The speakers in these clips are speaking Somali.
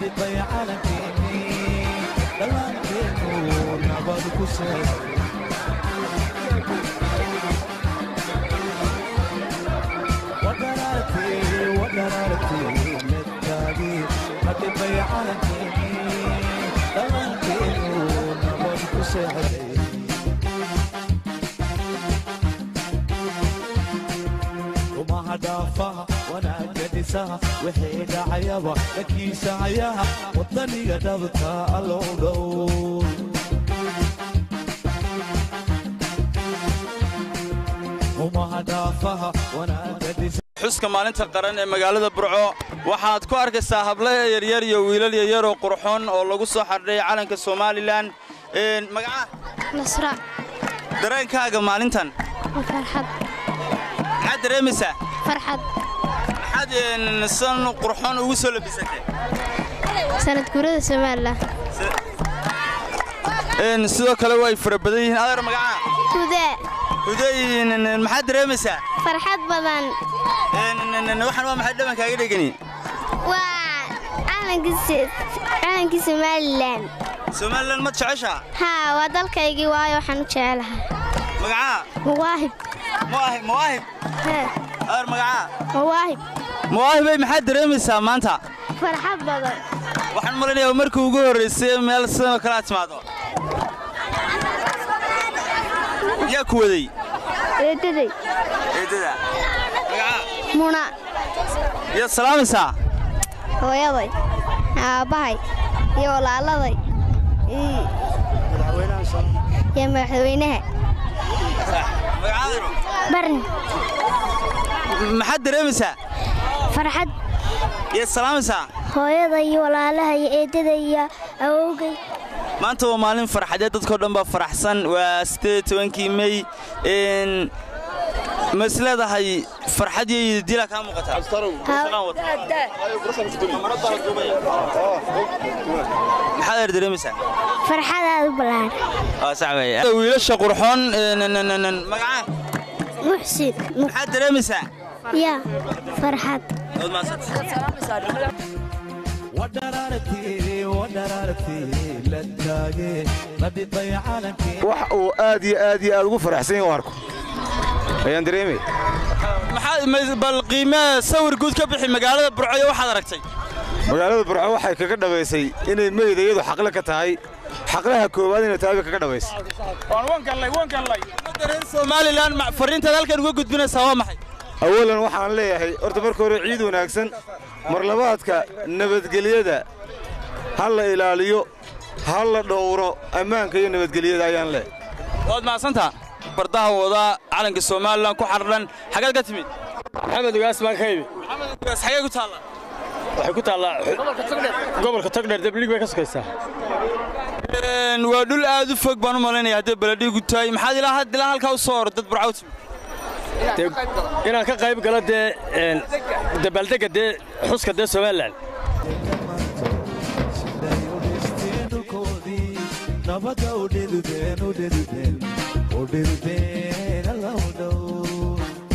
dhidibay calankeennii dhallaankeenu nabad ku seexday wadaraartii wadaraartii medkaagii dhidibay calankeennii dhallaankeenu nabad ku seexday rumaha dhaafaha wanaagga dhisaha wixii dhacayaba dhakiisa hayaha wadaniga dhabta allow dhow rumaha dhaafaha wanaagga dhisa xuska maalinta qaran ee magaalada burco waxaad ku arkaysaa hablo yaryar iyo wiilal yaryar oo qurxoon oo lagu soo xardhay calanka somalilan magaca nasra dareenkaaga maalintan farxad maxaad dareemaysaa farxad maxaad san qurxoon ugu soo labisatay sanad guurada somalilan sidoo kale way fara badan yihiin adeer magaca hudaa huday maxaad dareemaysaa farxad badan waxaan waa maxay dhabankaaga dhegani waa calankii somalilan somalilan ma jeceshaa haa waa dalkaygii waayo waxaan u jecelahay magacaa mawaahib mawaahib mawaahib Haa, adeer magacaa mawaahib mawaahibay maxaad dareemaysaa maanta farxad badan waxaan malaynayaa markii ugu horraysay meel sidoo kale aad timaado yaa ku waday eedaday eedada magacaa muna yaad salaamaysaa hooyaday aabbahay iyo walaaladay iyo iyo madaxweynaha magacaadaro barni maxaad dareemaysaa farxad yaad salaamaysaa hooyada iyo walaalaha iyo eedada iyo awowgay maanta waa maalin farxadeed dadkao dhan baa faraxsan waa sideed tobankii mey n ma is leedahay farxad iyo dila kaa muuqataa maxaad eer dareemaysaa farxad aad u ballaaran waa sax weeye wiilasha qurxoon magaca muxsin maxaad dareemaysaa ya farxad Waad mahadsantahay. wadaraartii wadaraartii la taagee la dhidbay calankeenii wax uu aad iyo aad iyo aad ugu faraxsan yahay u arko ayaan dareemay maxaad ma- bal qiimee sawir guud ka bixi magaalada burcoyo waxaad aragtay magaalada burco waxay kaga dhabaysay inay meyda iyadu xaqle ka tahay xaqlaha koowaad inay tahay bay kaga dhabaysay reer somalilan ma- fariintaad halkan uga gudbinaysaa waa maxay awalan waxaan leeyahay horta marka hore ciid wanaagsan marlabaadka nabadgelyada ha la ilaaliyo ha la dhowro ammaanka iyo nabadgelyada ayaan leeyahay waad mahadsantaa bardaha wadaa calanka somalilan ku xardhan xageed ka timid maxamed ugaas baan ka yimi gaas xagee ku taalla waxay ku taallaa gobolka togdheer deblig bay ka sokaysaa Een, waa dhul aad u fog baan u malaynaya haddii baladhiigu tahay maxaad ilaa had- ilaa halkaa u soo hor dad burcaw timid Dee, inaan ka qayb galo dee een, dabaaldegga dee xuska dee somalilan siday u dhisteen dhulkoodii nabadda u dhidibeen u dhidibeen u dhidibeen allow dhow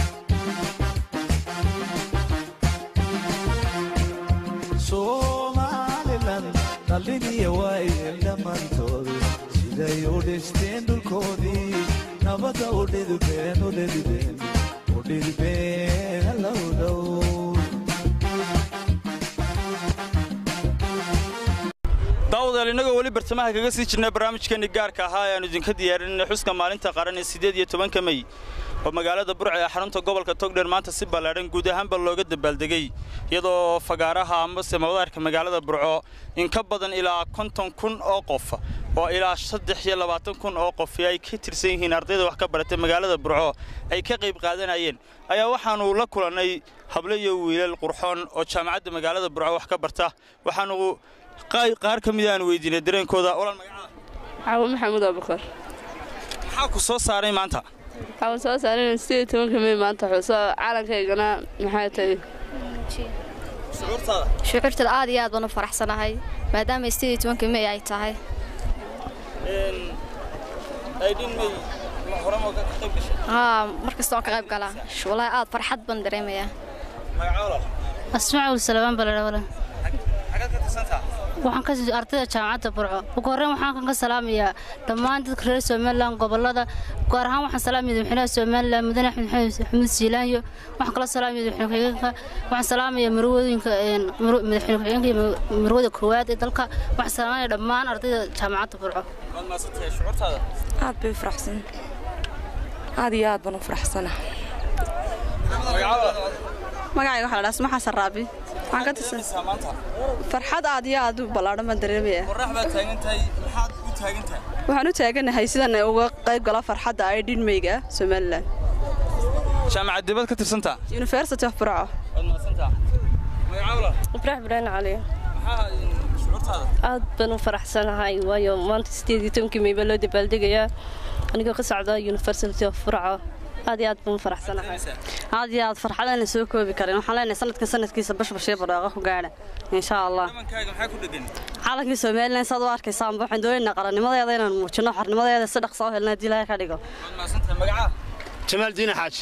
somalilan dhalliniya waayeen dhammaantoodu siday u dhisteen dhulkoodii nabadda u dhidibeen u dhidibeen u dhidibeen allow dhow daawadayaal innagoo weli bartamaha kaga sii jirnay barnaamijkeenni gaarka ahaa ee aanu idinka diyaarinay xuska maalinta qaran ee siddeed iyo tobanka mey oo magaalada burca ee xarunta gobolka togdheer maanta si ballaadhan guud ahaanba looga dabaaldegay iyadoo fagaaraha amase madaarka magaalada burco in ka badan ilaa konton kun oo qof oo ilaa saddex iyo labaatan kun oo qof ay ka tirsan yihiin ardayda wax ka baratay magaalada burco ay ka qayb qaadanayeen ayaa waxaannu la kulannay hablo iyo wiilal qurxoon oo jaamacadda magaalada burco wax ka barta waxaanu qaa- qaar ka mid aan weydiinay dareenkooda walaal magacaada xawo maxamuud abukar maxaa ku soo saaray maanta waxaan soo saaran sideed tobanka mey maanta xuso calankaygana maxay tahay shucuurtaada shucuurtada aad iyo aad baan u faraxsanahay maadaama sidii tobanka mey ay tahay aydhin may hore ma ka qayb gashay haa mar kasta waan ka qayb galaa wallaahi aad farxad baan dareemayaa magaca walaal asmacuul salabaan baladhawala waxaan ka ardayda jaamacadda burco ugu horreyn waxaan kan ka salaamayaa dhammaan dadka reer somalilan gobolada gaar ahaan waxaan salaamaya madaxweynaha somalilan mudane axmed xamuud siilaanyo waxaan kala salaamaya madaxweyne ku-xigeenka waxaan salaamaya marwadooyinka madaxweyne ku-xigeenka iyo marwada koowaad ee dalka waxaan salaamaya dhammaan ardayda jaamacadda burco aad bay faraxsan aad iyo aad baan u faraxsana magacayga waxaa la dhaha suma xasan raabi waxaan ka tirsan farxad aad iyo aad u ballaadhan baan dareemaya waxaan u taaganahay sidan uga qayb gala farxadda ay dhinmayga somalilan jaamacad dibad ka tirsantaa university of burco ibraahim ibraahin cali aad baan u faraxsanahay waayo maanta sideed iyo tobankii may baa loo dabaaldegayaa anigoo ka socda university of burco aad iyo aad baan u faraxsanahay aad iyo aad farxadaan la soo koobi karin waxaan leenahay sanadkan sanadkiisa bashbashee badhaaqa ku gaadha insha allah calankii somalilan saad u arkaysaanba waxaan doonaynaa qarannimadeeda inaan muujino xornimadeeda si dhaqsa u helna haddii ilaahay ka dhigo jamaal diine xaaji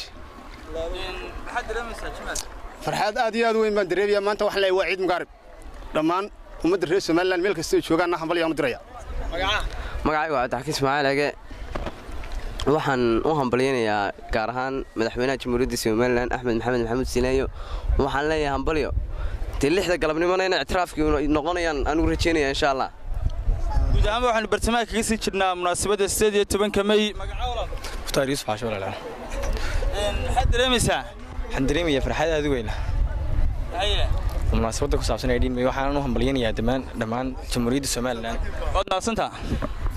farxaad aad iyo aad u weyn baan dareemayaa maanta waxaan leeyahay waa ciid mugaarib dhammaan ummadda reer somalilan meel kasta ay joogaanna hambalyaan u diraya magacaygu waa cabdixakiin ismaaciil ege waxaan u hambalyaynayaa gaar ahaan madaxweynaha jamhuuriyadda somalilan axmed maxamed maxamuud sineeyo waxaan leeyahay hambalyo dee lixda galabnimona ina ictiraafkii noqonayaan anugu rajaynaya insha allah guud ahaanba waxaanu bartamaha kaga sii jirnaa munaasabadda sideed iyo tobanka mey mukhtaar yuusuf xaasho walaalaal maxaad dareemaysaa waxaan dareemayaa farxad aad u weyn munaasabadda ku saabsan ee dhiinmay waxaan u hambalyaynayaa dhammaan dhammaan jamhuuriyadda somalilan waad mahadsantaa